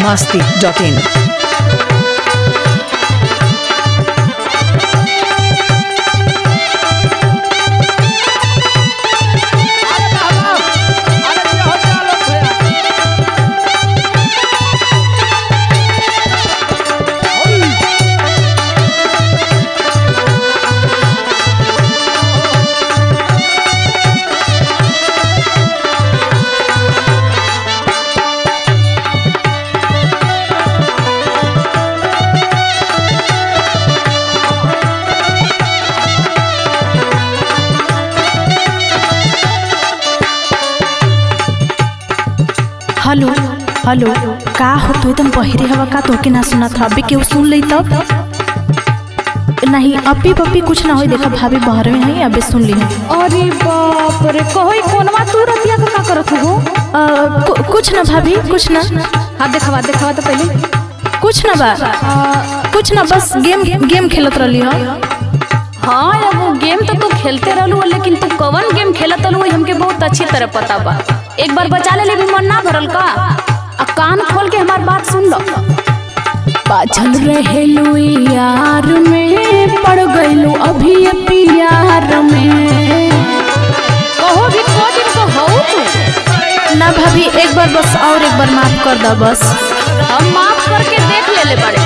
masti.in. Hello hello का हो तू एकदम बहिरे हवा का तोके ना सुना था अबे केहू सुन ली तब नहीं अभी पप्पी कुछ ना होई देखा भाभी बाहर में है अबे सुन ली अरे बाप रे कहोई कोनवा तू रतिया का का करत हो अ, कु, कुछ ना भाभी कुछ ना हाथ दिखावा दिखावा तो पहले कुछ ना बा कुछ ना बस गेम गेम खेलत रहली हो हाँ अब वो गेम तो तू खेलते रहलू लेकिन तू कवन गेम खेलत रहलू वही हमके बहुत अच्छी तरह पता बा एक बार बचा ले भी मन ना भरल का आ कान खोल के हमार बात सुन लो पाछल रहेलू यार में पड़ गईलू अभी ये प्यार में कहो भी को दिन को हो तू ना भाभी एक बार बस और एक बार माफ कर दो बस हम माफ करके देख ले ले बड़े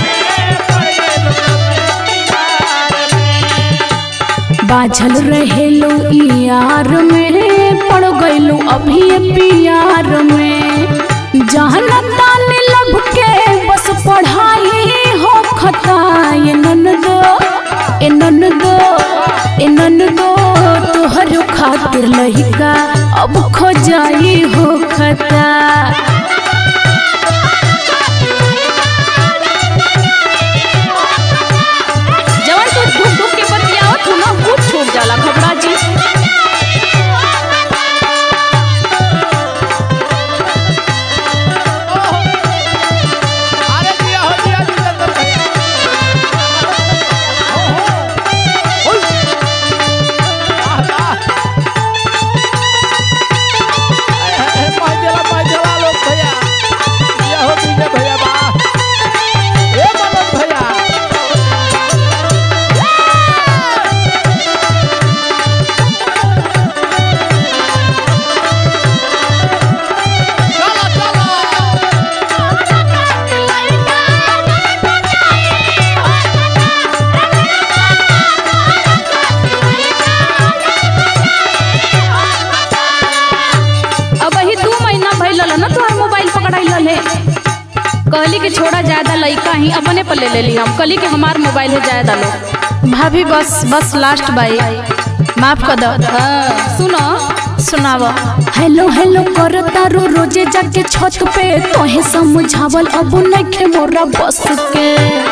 बाझल रहेलो यार में पड़ गईलू अभी प्यार में जहन ताने लब के बस पढ़ाई हो खता ये ननदो ए ननदो ए ननदो तोहर खातिर लहिका अब खो जाई हो खता जवन तू धूप धूप के बतियावत हो ना वो छूट जाला घबरा जी अब ही दू महीना भइल ना तोहर मोबाइल पकड़ाइल है कहली कि छोड़ा ज्यादा लइका ही अपने पर ले लेली हम कहली कि हमार मोबाइल है ज्यादा लो भाभी बस बस लास्ट बाई माफ कर दो हाँ, सुनो सुनाव हेलो हेलो करता रो रोजे जाके छत पे तोहे समझावल अब नइखे मोरा बस के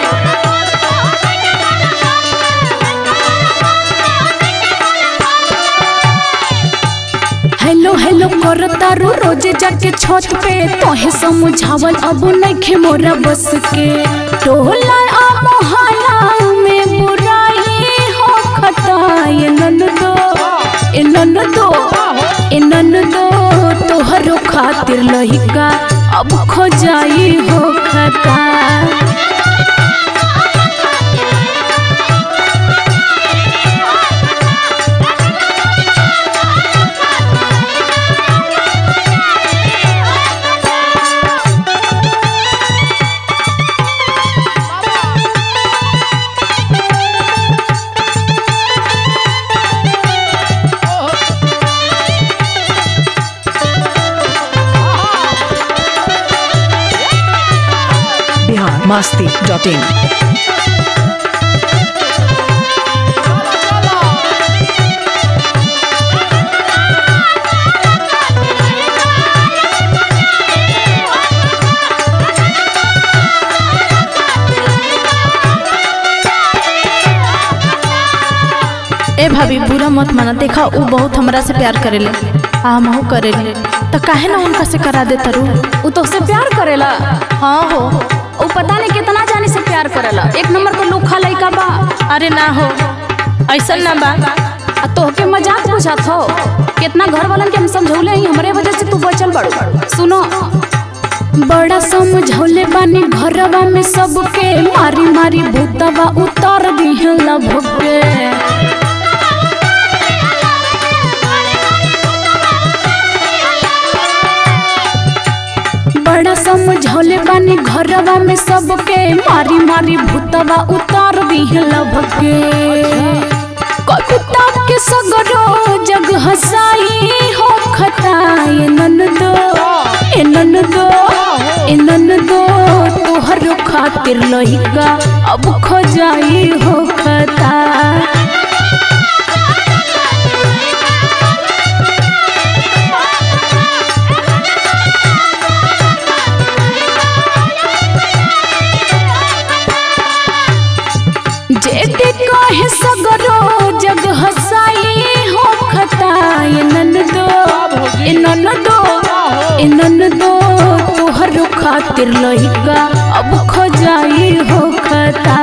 हेलो हेलो करता रो रोजे जाके छत पे तोहे समझावल अब नइखे मोरा बस के टोला आ मोहल्ला में बुराई हो खता ये ननदो ए ननदो ए ननदो तोहरो खातिर लहिका अब खो जाई हो खता Bihar masti.in. ए भाभी बुरा मत माना देखा वो बहुत हमरा से प्यार करेले आ हमहू करेले तो काहे ना उनका से करा दे तरू उ तो से प्यार करेला हाँ हो उ पता नहीं कितना जाने से प्यार करेला एक नंबर को लूखा लइका बा अरे ना हो ऐसा ना बा आ तोहके मजाक बुझात हो कितना घर वालन के हम समझौले ही हमरे वजह से तू बचल बड़ू सुनो बड़ा समझौले बानी घरवा में सबके मारी मारी भूतवा उतार दिहला भगे बड़ा समझौले बानी घरवा में सबके मारी मारी भूतवा उतार दिहला भगे कविता के सगरो जग हसाई हो खताए ननदो ए ननदो ए ननदो तोहर खातिर लहिका अब खो जाई हो खता जेते कहे सगरो जग हसाई हो खताए ननदो ए ननदो ए ननदो तोहर खातिर लहिका अब खो जाई हो खता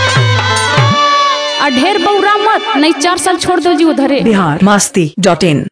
आ ढेर बौरा मत नहीं चार साल छोड़ दो जी उधरे बिहार मस्ती डॉट इन